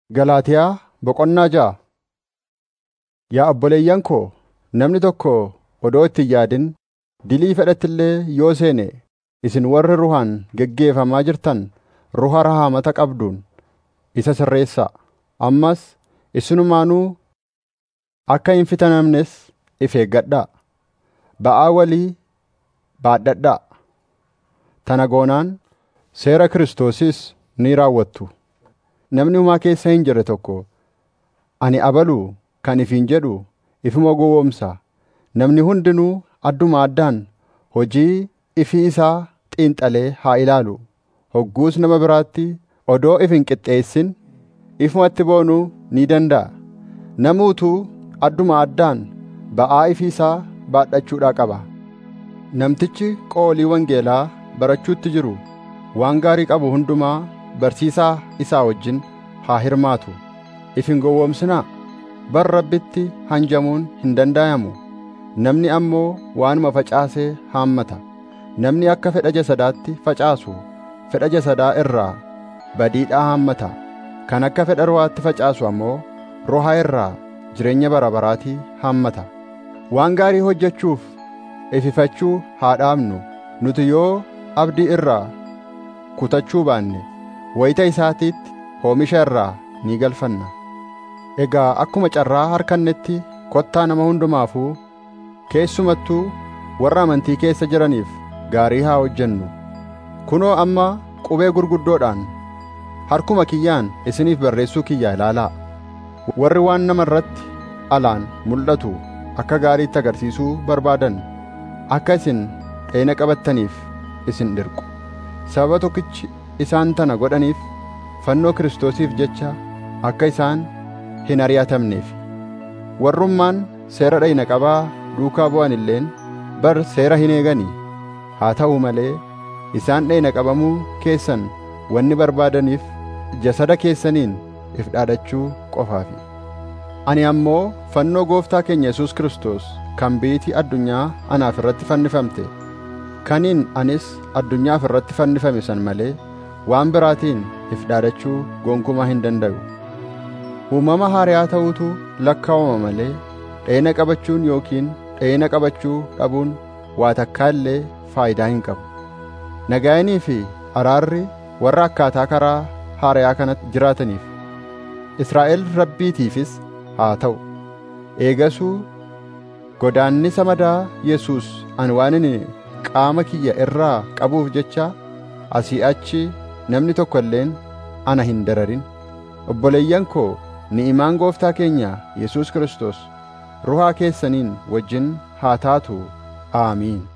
Galaatiyaa Boqonnaa ja'a Yaa obboleeyyan koo, namni tokko odoo itti hin yaadin dilii fedhetti illee yoo seene isin warri ruhaan geggeeffamaa jirtan ruha rahaamata qabduun isa sirreessaa. Ammas isinumaanuu akka hin fitamnes if eeggadhaa. Ba'aa walii baadhadhaa. Tana goonaan seera Kiristoosis ni raawwattu. Namni homaa keessa hin jirre tokko, “Ani abaluu” kan ifiin jedhu ifuma gowwoomsa. Namni hundinuu adduma addaan hojii ifii isaa xiinxalee haa ilaalu. Hogguus nama biraatti odoo if hin qixxeessin ifumatti boonuu ni danda'a. Namni utuu adduma addaan ba'aa ifii isaa baadhachuudhaa qaba. Namtichi qoolii wangeelaa barachuutti jiru waan gaarii qabu hundumaa barsiisaa isaa wajjin haa hirmaatu. If hin gowwoomsinaa. Bar Rabbitti hanjamuun hin danda'amu. Namni ammoo waanuma facaasee haammata. Namni akka fedha jasadaatti facaasu fedha jasadaa irraa badiidhaa haammata. Kan akka fedha ruhaatti facaasu ammoo ruhaa irraa jireenya bara baraatii haammata. Waan gaarii hojjechuuf ififachuu haa dhaabnu. Nuti yoo abdii irraa kutachuu baanne wayita isaatiitti oomisha irraa ni galfanna. Egaa akkuma carraa harkannetti kottaa nama hundumaafuu keessumattuu warra amantii keessa jiraniif gaarii haa hojjennu. Kunoo amma qubee gurguddoodhaan harkuma kiyyaan isiniif barreessuu kiyya ilaalaa. Warri waan nama irratti alaan mul'atu akka gaariitti agarsiisuu barbaadan akka isin dheena qabattaniif isin dirqu. Sababa tokkichi isaan tana godhaniif fannoo Kiristoosiif jecha akka isaan hin ari'atamneef. Warrummaan seera dhayna qabaa duukaa bu'an illeen bar seera hin eeganii. Haa ta'u malee isaan dhayna qabamuu keessan wanni barbaadaniif jasada keessaniin if dhaadachuu qofaafi. Ani ammoo fannoo gooftaa keenya Yesuus Kiristoos kan biitii addunyaa anaaf irratti fannifamte kaniin anis addunyaaf irratti fannifame san malee waan biraatiin if dhaadachuu gonkumaa hin danda'u. Uumama haariyaa ta'uutu lakkaa'uma malee dheena qabachuun yookiin dheena qabachuu dhabuun waa takkaa illee faayidaa hin qabu. Nagaayinii fi araarri warra akkaataa karaa haariyaa kanatti jiraataniif Israa'el rabbiitiifis haa ta'u. Eegasuu godaannisa madaa Yesuus ani waan inni qaama kiyya irraa qabuuf jecha asii achi namni tokko illeen ana hin dararin. Obboleeyyan koo ni'imaan gooftaa keenya Yesuus Kiristoos ruhaa keessaniin wajjin haa taatu. Aamiin.